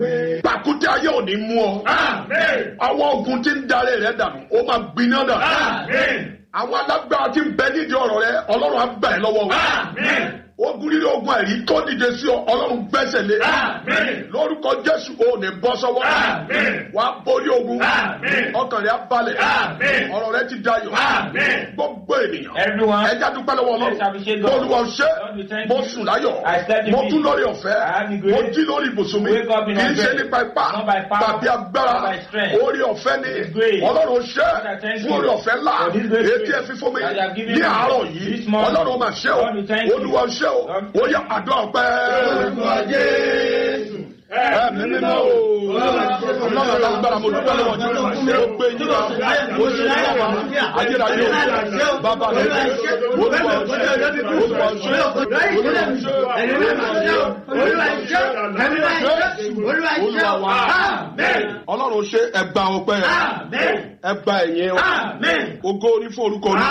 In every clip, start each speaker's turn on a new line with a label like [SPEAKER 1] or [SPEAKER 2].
[SPEAKER 1] pàkúté ayé ò ní mú ọ àwọn ogun tí ń darí rẹ dànù ó máa gbiná dànù àwọn alágbára tí ń bẹ nídìí ọ̀rọ̀ rẹ ọlọ́run á gbà ẹ́ lọ́wọ́ wọn ogun líle ogun ẹ̀rí tó dìde sí ọ ọlọ́run gbẹ́sẹ̀ lé lórúkọ jésù ò ní bọ́ sọ́wọ́ wàá borí ogun ọkàn rẹ á balẹ̀ ọ̀rọ̀ rẹ ti dayọ̀ gbogbo ènìyàn
[SPEAKER 2] Everyone,
[SPEAKER 1] ẹja dúpẹ́ lọ́wọ́
[SPEAKER 2] let's
[SPEAKER 1] ọlọ́run
[SPEAKER 2] appreciate God.
[SPEAKER 1] olúwa ṣe
[SPEAKER 2] Lord, we thank
[SPEAKER 1] mo
[SPEAKER 2] you.
[SPEAKER 1] sùn láyọ̀
[SPEAKER 2] I slept in
[SPEAKER 1] mo
[SPEAKER 2] peace.
[SPEAKER 1] tún lórí ọ̀fẹ́
[SPEAKER 2] I have the
[SPEAKER 1] mo
[SPEAKER 2] grace.
[SPEAKER 1] jí lórí ibùsùn mi
[SPEAKER 2] Wake up in
[SPEAKER 1] kì í
[SPEAKER 2] our
[SPEAKER 1] ṣe
[SPEAKER 2] bed.
[SPEAKER 1] nípa ipá
[SPEAKER 2] Not by power,
[SPEAKER 1] tàbí agbára
[SPEAKER 2] not by strength.
[SPEAKER 1] orí ọ̀fẹ́ ni
[SPEAKER 2] It's grace.
[SPEAKER 1] ọlọ́run ṣe
[SPEAKER 2] Lord, I thank
[SPEAKER 1] fún
[SPEAKER 2] you
[SPEAKER 1] orí ọ̀fẹ́ ńlá
[SPEAKER 2] for this great
[SPEAKER 1] etí ẹ
[SPEAKER 2] grace
[SPEAKER 1] fi fún mi
[SPEAKER 2] that you have given
[SPEAKER 1] ní
[SPEAKER 2] me
[SPEAKER 1] àárọ̀ yìí
[SPEAKER 2] this morning.
[SPEAKER 1] ọlọ́run máa ṣe o
[SPEAKER 2] Lord, we thank you.
[SPEAKER 1] olúwa ṣe o
[SPEAKER 2] Lord,
[SPEAKER 1] ó yẹ àdó ọpẹ́ ẹ̀mí mímọ́ o ọlọ́run alágbára mo dúpẹ́ lọ́wọ́ jù mo gbé yín lọ mo ṣe yín lọ́wọ́ ayérayé o bàbá mi olúwa ṣe olúwa ṣe olúwa ṣe olúwa wa ọlọ́run ṣe ẹgbà ọpẹ́ ẹgbà ẹ̀yìn ògo orí fún orúkọ ní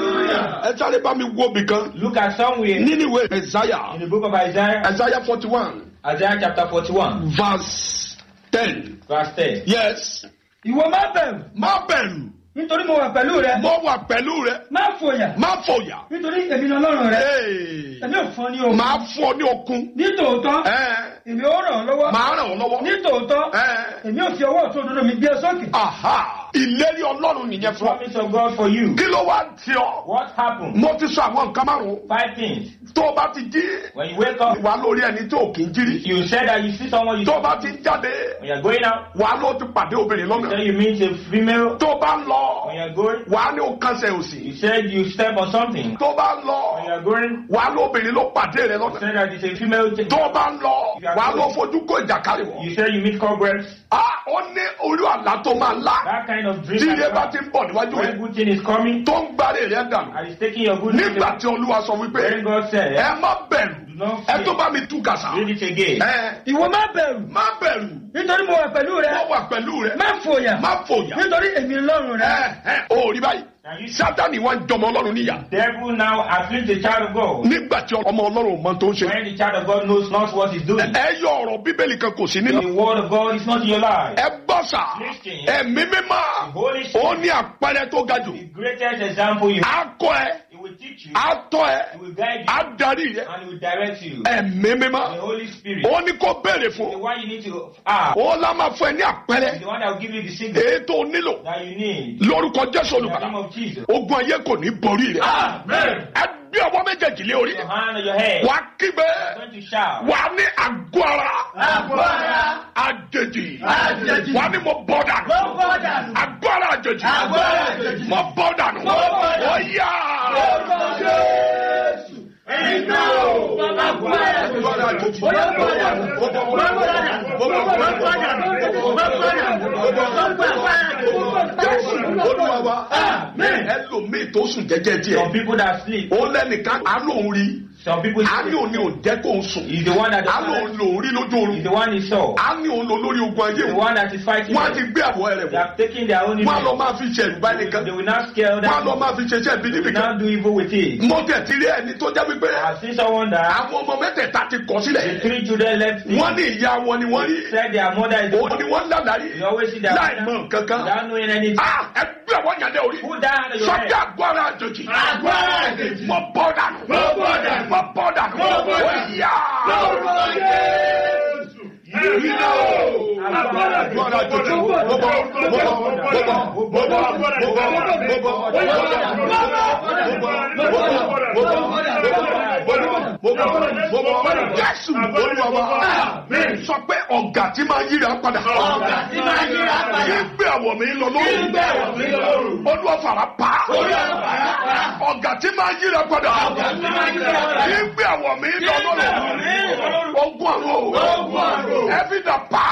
[SPEAKER 1] ẹ sáré bá mi wo bìkan
[SPEAKER 2] look at somewhere
[SPEAKER 1] nínú ìwé ẹ̀sáyà
[SPEAKER 2] in the book of Isaiah,
[SPEAKER 1] ẹ̀sáyà forty one
[SPEAKER 2] Isaiah chapter 41,
[SPEAKER 1] verse ten
[SPEAKER 2] verse 10.
[SPEAKER 1] yes
[SPEAKER 3] ìwọ má bẹ̀rù
[SPEAKER 1] má bẹ̀rù
[SPEAKER 3] nítorí mo wà pẹ̀lú rẹ
[SPEAKER 1] mo wà pẹ̀lú rẹ
[SPEAKER 3] má fòyà
[SPEAKER 1] má fòyà
[SPEAKER 3] nítorí èmi ni ọlọ́run rẹ
[SPEAKER 1] Hey.
[SPEAKER 3] èmi ò fún ọ ní ohun
[SPEAKER 1] máa fún ọ ní okun
[SPEAKER 3] ní tòótọ́
[SPEAKER 1] Ẹ́.
[SPEAKER 3] èmi ó ràn ọ́ lọ́wọ́
[SPEAKER 1] máa ràn ọ́ lọ́wọ́
[SPEAKER 3] ní tòótọ́
[SPEAKER 1] Ẹ́.
[SPEAKER 3] èmi ò fi ọwọ́ ọ̀tún òdodo mi gbé ọ sókè
[SPEAKER 1] aha ìlérí ọlọ́run nìyẹn fún ọ
[SPEAKER 2] Promise of God for you.
[SPEAKER 1] kí ló wá ti ọ
[SPEAKER 2] What happened?
[SPEAKER 1] mo ti sọ àwọn nǹkan márùn
[SPEAKER 2] Five things.
[SPEAKER 1] tó o bá ti jí
[SPEAKER 2] When you wake up,
[SPEAKER 1] wà lórí ẹni tó kì í jírí
[SPEAKER 2] you said that you see someone you
[SPEAKER 1] tó o bá ti jáde
[SPEAKER 2] When you're going out,
[SPEAKER 1] wà ló ti pàdé obìnrin
[SPEAKER 2] you
[SPEAKER 1] lọ́nà
[SPEAKER 2] said you meet a female.
[SPEAKER 1] tó o bá ń lọ
[SPEAKER 2] When you're going,
[SPEAKER 1] wà ní o kánṣẹ́ òsì
[SPEAKER 2] you said you step on something.
[SPEAKER 1] tó o bá ń lọ
[SPEAKER 2] When you're going,
[SPEAKER 1] wà lóbìnrin ló pàdé rẹ
[SPEAKER 2] you
[SPEAKER 1] lọ́nà
[SPEAKER 2] said that it's a female. thing.
[SPEAKER 1] tó o bá ń lọ wà ló fojú kó ìjàkárì wọ̀
[SPEAKER 2] You said you meet cobwebs.
[SPEAKER 1] ah ó ní orí àlá tó máa lá
[SPEAKER 2] That kind of dream.
[SPEAKER 1] tí
[SPEAKER 2] that
[SPEAKER 1] ilé
[SPEAKER 2] you
[SPEAKER 1] bá
[SPEAKER 2] have.
[SPEAKER 1] ti ń bọ̀ níwájú
[SPEAKER 2] When
[SPEAKER 1] rẹ
[SPEAKER 2] good thing is coming,
[SPEAKER 1] tó ń gbárí rẹ dànù
[SPEAKER 2] and it's taking your good
[SPEAKER 1] nígbà
[SPEAKER 2] thing.
[SPEAKER 1] tí olúwa sọ wípé
[SPEAKER 2] When God said,
[SPEAKER 1] ẹ má bẹ̀rù
[SPEAKER 2] Do not
[SPEAKER 1] ẹ
[SPEAKER 2] fear.
[SPEAKER 1] tó bá mi tú kàsà
[SPEAKER 2] read it again.
[SPEAKER 1] ẹ
[SPEAKER 3] ìwọ má bẹ̀rù
[SPEAKER 1] má bẹ̀rù
[SPEAKER 3] nítorí mo wà pẹ̀lú rẹ
[SPEAKER 1] wọ́n wà pẹ̀lú rẹ
[SPEAKER 3] má fòyà
[SPEAKER 1] má fòyà
[SPEAKER 3] nítorí èmi ni ọlọ́run rẹ
[SPEAKER 1] ẹ ẹ ò rí báyìí
[SPEAKER 2] Now you
[SPEAKER 1] sátani wá ń jọmọ ọlọ́run níyà
[SPEAKER 2] devil now afflict the child of God.
[SPEAKER 1] nígbà tí ọmọ ọlọ́run ò mọ tó ń ṣe
[SPEAKER 2] When the child of God knows not what he's doing.
[SPEAKER 1] ẹ yọ ọ̀rọ̀ bíbélì kan kò sí nínú
[SPEAKER 2] The word of God is not in your life.
[SPEAKER 1] ẹ gbọ́ sà
[SPEAKER 2] Listen.
[SPEAKER 1] ẹ̀mí mímọ́
[SPEAKER 2] Holy
[SPEAKER 1] ó ní àpẹẹrẹ tó ga jù
[SPEAKER 2] The greatest example you
[SPEAKER 1] á kọ́ ẹ
[SPEAKER 2] He will teach you,
[SPEAKER 1] á tọ́ ẹ
[SPEAKER 2] He will guide
[SPEAKER 1] á
[SPEAKER 2] you,
[SPEAKER 1] darí rẹ
[SPEAKER 2] and He will direct you.
[SPEAKER 1] ẹ̀mí
[SPEAKER 2] The
[SPEAKER 1] mímọ́
[SPEAKER 2] Holy Spirit,
[SPEAKER 1] ó ní kó béèrè
[SPEAKER 2] the
[SPEAKER 1] fún
[SPEAKER 2] one you need to ask,
[SPEAKER 1] ó lá máa fún ẹ ní àpẹẹrẹ
[SPEAKER 2] the one that will give you the signal
[SPEAKER 1] èyí tó nílò
[SPEAKER 2] that you need.
[SPEAKER 1] lórúkọ jésù
[SPEAKER 2] In the name
[SPEAKER 1] olùbàdàn
[SPEAKER 2] of Jesus.
[SPEAKER 1] ogun ayé kò ní borí rẹ
[SPEAKER 2] Amen.
[SPEAKER 1] ẹ gbé ọwọ́ méjèèjì lé orí
[SPEAKER 2] Your hand on your head.
[SPEAKER 1] wàá kígbe
[SPEAKER 2] You're going to shout.
[SPEAKER 1] wàá ní àgọ́ ara àjèjì wàá ní mo bọ́ dànù àgọ́ ara àjèjì mo bọ́ dànù ó yá. olúwa wa ẹlòmíì tó sùn jẹ́jẹ́
[SPEAKER 2] Some
[SPEAKER 1] díẹ̀
[SPEAKER 2] people that sleep,
[SPEAKER 1] ó lẹ́nìkan àánú òun rí
[SPEAKER 2] some people
[SPEAKER 1] àánú
[SPEAKER 2] sleep.
[SPEAKER 1] òun ni ò jẹ́ kó ń sùn
[SPEAKER 2] He's the one that
[SPEAKER 1] àánú òun lòún rí lójú oorun
[SPEAKER 2] He's the one he saw.
[SPEAKER 1] àánú òun lò lórí ogun ayé
[SPEAKER 2] The
[SPEAKER 1] wọn
[SPEAKER 2] one that is fighting.
[SPEAKER 1] wọn á ti
[SPEAKER 2] them.
[SPEAKER 1] gbé àwọ̀ rẹ̀
[SPEAKER 2] They
[SPEAKER 1] wọ̀
[SPEAKER 2] have taken their own
[SPEAKER 1] wọn á lọ
[SPEAKER 2] image.
[SPEAKER 1] máa fi ṣe ẹ̀rù báyìí
[SPEAKER 2] They
[SPEAKER 1] kan
[SPEAKER 2] will not scare
[SPEAKER 1] wọn á lọ
[SPEAKER 2] them.
[SPEAKER 1] máa fi ṣe iṣẹ́ ibi
[SPEAKER 2] They
[SPEAKER 1] níbi
[SPEAKER 2] will
[SPEAKER 1] kan
[SPEAKER 2] not do evil with it.
[SPEAKER 1] mo tẹ̀ ti rí ẹni tó jẹ́ wípé
[SPEAKER 2] I've seen someone that
[SPEAKER 1] àwọn ọmọ mẹ́tẹ̀ẹ̀ta ti kọ̀
[SPEAKER 2] the
[SPEAKER 1] sílẹ̀
[SPEAKER 2] three children left him.
[SPEAKER 1] wọ́n ní ìyá wọn ni wọ́n rí
[SPEAKER 2] said their mother is
[SPEAKER 1] òun ni wọ́n lálàrí
[SPEAKER 2] You always see their
[SPEAKER 1] láì
[SPEAKER 2] mother
[SPEAKER 1] mọ̀ kankan
[SPEAKER 2] without knowing anything.
[SPEAKER 1] Ah, ẹgbẹ́ àwọn yàrá orí
[SPEAKER 2] Put that hand on your
[SPEAKER 1] sọ́jà
[SPEAKER 2] head.
[SPEAKER 1] agbára àjòjì
[SPEAKER 2] Agbára àjòjì.
[SPEAKER 1] mo bọ́ dànù
[SPEAKER 2] Mo bọ́ dànù.
[SPEAKER 1] mo bọ́ dànù
[SPEAKER 2] Mo bọ́
[SPEAKER 1] ó
[SPEAKER 2] dànù.
[SPEAKER 1] yá. Iná o.
[SPEAKER 2] Agbára àjòjì.
[SPEAKER 1] Agbára àjòjì. Mo bọ́, mo bọ́, mo bọ́, mo bọ́, mo bọ́, mo bọ́, mo bọ́, mo bọ́, mo bọ́, mo bọ́. Jésù Olúwa wa sọ pé ọ̀gá tí máa yíra padà.
[SPEAKER 2] Ọ̀gá tí máa yíra padà.
[SPEAKER 1] Kí gbé àwọ̀ mi lọ lóru.
[SPEAKER 2] Kí gbé àwọ̀ mi lọ lóru.
[SPEAKER 1] Olúwa fara pa.
[SPEAKER 2] Olúwa fara pa.
[SPEAKER 1] Ọ̀gá tí máa yíra padà.
[SPEAKER 2] Ọ̀gá tí máa yíra padà.
[SPEAKER 1] Kí gbé àwọ̀ mi lọ
[SPEAKER 2] Kí gbé àwọ̀ mi lọ
[SPEAKER 1] lóru.
[SPEAKER 2] lóru.
[SPEAKER 1] Ogun àrò.
[SPEAKER 2] Ogun àrò.
[SPEAKER 1] Ẹbí dà pa.